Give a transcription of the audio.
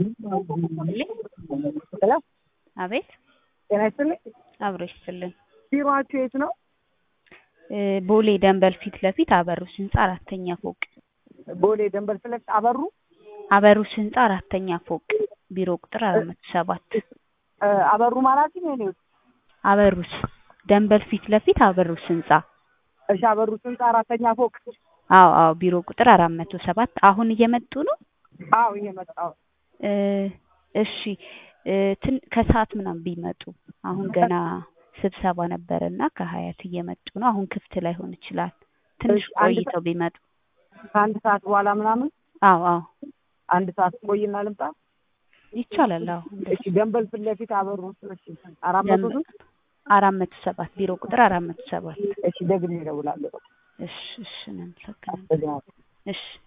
ሄሎ አቤት ጤና ይስጥልኝ። አብሮ ይስጥልን። ቢሮአችሁ የት ነው? እ ቦሌ ደንበል ፊት ለፊት አበሩስ ህንጻ አራተኛ ፎቅ። ቦሌ ደንበል ፊት ለፊት አበሩ አበሩስ ህንጻ አራተኛ ፎቅ ቢሮ ቁጥር አራት መቶ ሰባት እ አበሩ ማለት ነው የኔ ውስጥ አበሩስ ደንበል ፊት ለፊት አበሩስ ህንጻ እሺ፣ አበሩ ስንት አራተኛ ፎቅ? አዎ አዎ ቢሮ ቁጥር አራት መቶ ሰባት አሁን እየመጡ ነው። አዎ እየመጣሁ እ እሺ እ ትን ከሰዓት ምናምን ቢመጡ አሁን ገና ስብሰባ ነበረና ከሀያት እየመጡ ነው። አሁን ክፍት ላይሆን ይችላል። ትንሽ እሺ፣ አንድ ቆይተው ቢመጡ ከአንድ ሰዓት በኋላ ምናምን አዎ አዎ አንድ ሰዓት ቆይና ልምጣ። ይቻላል። አዎ እሺ፣ ደንበል ፊት ለፊት አበሩ እሺ፣ አራት መቶ ደንበል ስንት? አራት መቶ ሰባት ቢሮ ቁጥር አራት መቶ ሰባት እሺ፣ ደግሜ እደውላለሁ። እሺ እሺ እናመሰግናለን። አመሰግናለሁ። እሺ